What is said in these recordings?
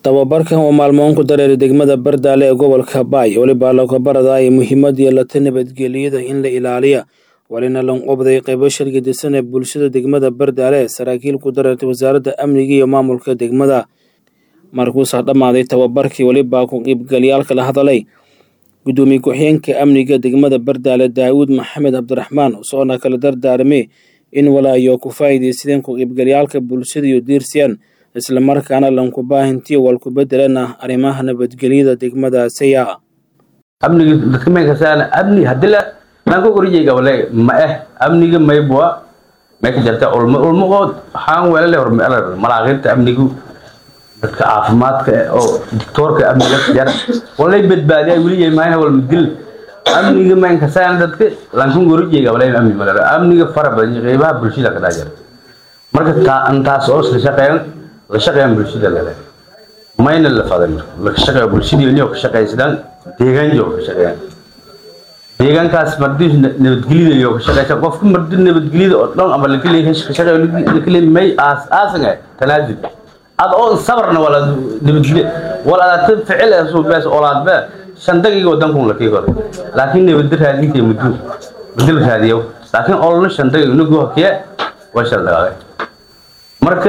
tababarkan oo maalmoon ku dareeray degmada bardaale ee gobolka baay weliba laga baradaya muhiimad yeelata nabadgelyada in la ilaaliya walina lanqobday qaybo shargadisan ee bulshada degmada bardaale saraakiil ku dareertay wasaaradda amniga iyo maamulka degmada markuusaa dhammaaday tababarkii welibaa ku qiibgalyaalka la hadalay gudoomiye ku-xigeenka amniga degmada bardaale daawuud maxamed cabdiraxmaan soona kala dardaarmay in walaayo ku faa'iidaysadeen ku qiibgalyaalka bulshada iyo diirsiyaan islamarkaana lanku baahintiyo walku bedelana arrimaha nabadgelyada degmadaasaya amniga dadka menkasaan amni hadila nanka koriyeyga wale ma eh amniga maybwa may ka jirta ulmo ulmo oo waxaan weelale hor malaaqinta amnigu dadka caafimaadka oo doctoorka amniga jar walay badbaadiya weli maayna wal dil amniga menkasaan dadka lanka koriyeyga wale amni malala amniga fara badan qeybaha bulshada ka dhajir marka taa antaas oo isla shaqeyn la shaqeeyaan bulshada lale mayna la faday marka la shaqeeyo bulshadii inay ka shaqeeysadaan deegaan joog ka shaqeeyaan deegaankaas mardi nabadgelyada iyo ka shaqeysa qofka mardi nabadgelyada oo dhan ama laga leeyahay ka shaqeeyo laga leeyahay may aas aasaga tanaazul ad oo sabarna wala nabadgelyo wala aad ficil ee soo bees olaad ba shan daqiiqo wadanku la kiigo laakiin nabadda raadinta muddo muddo raadiyo laakiin olna shan daqiiqo inagu hakiya waa shal dagaal marka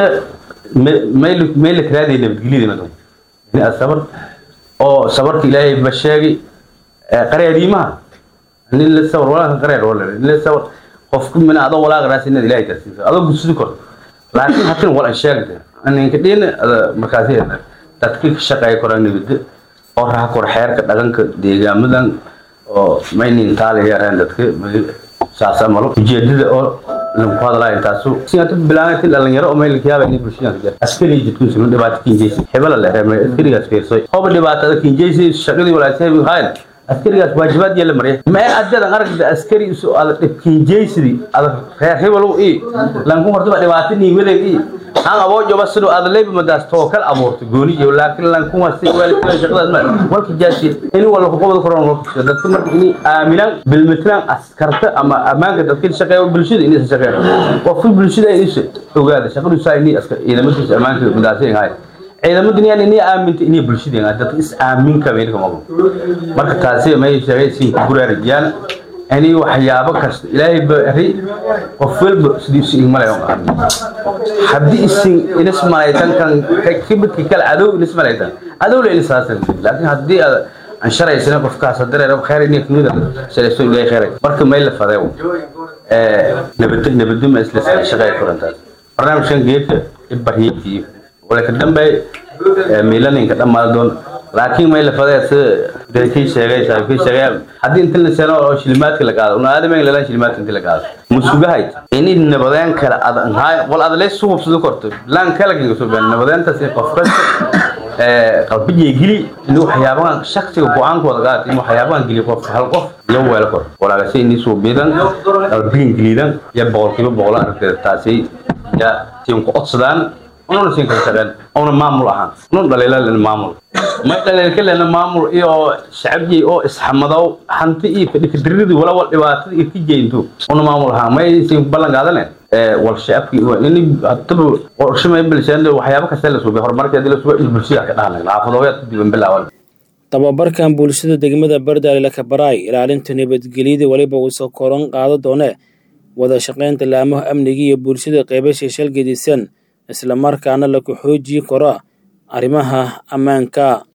mayl karaadaya nabadgelyada madon in sabar oo sabarka ilaahay ba sheegay qareeriimaha nin la sabar walaa qareer wala nin la sabar qofku min adoo walaa qaraas in ilaahay tarsiiso adoo gudsido kor laakiin hatin wala sheegay ninka dhin markaasi dadka ka shaqeeya koraan nabadda oo raha kor xeerka dhaqanka deegaamadan oo maynin taalayaaraan dadka saasa malo ujeedada oo lagu hadlaa intaasu siyaata bilaanati dhalinyaro oo meel kiyaaba inay bulshada ka jirto askari jidkun sunu dhibaato kinjeysi hebala la reemay askarigaas fiirsoy hooba dhibaatada kinjeysi shaqadii walaasay hayn askarigaas waajibaad yeela marya ma ee adadan aragda askari isu ada dhib kinjeysidii ada reer hebalow i lanku hortaba dhibaato nii weleg i aan aboo joba sidoo ada leebi madaas tookal abuurto gooni iyo laakiin lanku wasi waalidka shaqadaas ma walka jaasi in wala ku qabad koran walka dadka marka inay aaminaan bilmitlaan askarta ama amaanka dadka shaqeeyo bulshada inay shaqeeyo qofka bulshada ay isha ogaada shaqadu saa inay askar ciidamadiisa amaanka madaasay hay ciidamadu inay inay aaminta inay bulshada dadka is aamin ka meel kama marka taasi may sheegay si guraariyaan ani waxyaabo kasta ilaahay bari qof walba sidiisu igmalay oo aamin haddii isin inas malaytan kan kibidka kale cadow inas malaytan cadow la inisaasan laakiin haddii aad aan sharaysana qofkaas dareero khayr inay kumida shalayso ilaahay khayr marka may la faday ee nabad nabad ma isla shaqay korantaas barnaamijkan geedka ibariyay wala ka dambe milaninka dhammaan doon laakiin may la faday sida kii sheegay saaxiibkii sheegay haddii inta la seeno oo shilimaadka la qaado una aadamay la shilimaadka inta la qaado musugahay in nabadeen kala adan hay wal adalay suuq soo korto lan kala giga soo baan nabadeenta si qof kasta ee qalbiga gili inuu waxyaabahan shakhsiga go'aankooda qaad inuu waxyaabahan gili qof hal qof iyo weel kor walaashay inii soo biidan qalbiga gilidan ya boqolkiiba boqol aragtay taasi ya tiin ku codsadaan ununa siin kala shaqeen una maamul ahaan unun dhaliilan maamul may dhaliilkalena maamul iyo shacabjii oo isxamadow hanti iyo fadhikadiridi wala wal dhibaatada iyo ka jeynto una maamul ahaan may siin ballan qaadane wal shacabkii ini hadaba qorshe may bilseen waxyaabo kasta la suubay horumarkeedii la suubay bulshada ka dhahanay xaafadooyaad diban bilaawan tababarkan bulshada degmada bardaale la kabaraay ilaalinta nabadgelyada weliba uu soo koran qaado doone wada shaqaynta laamaha amniga iyo bulshada qeybasha shalgadisan isla markaana laku xoojiyi karo arrimaha ammaanka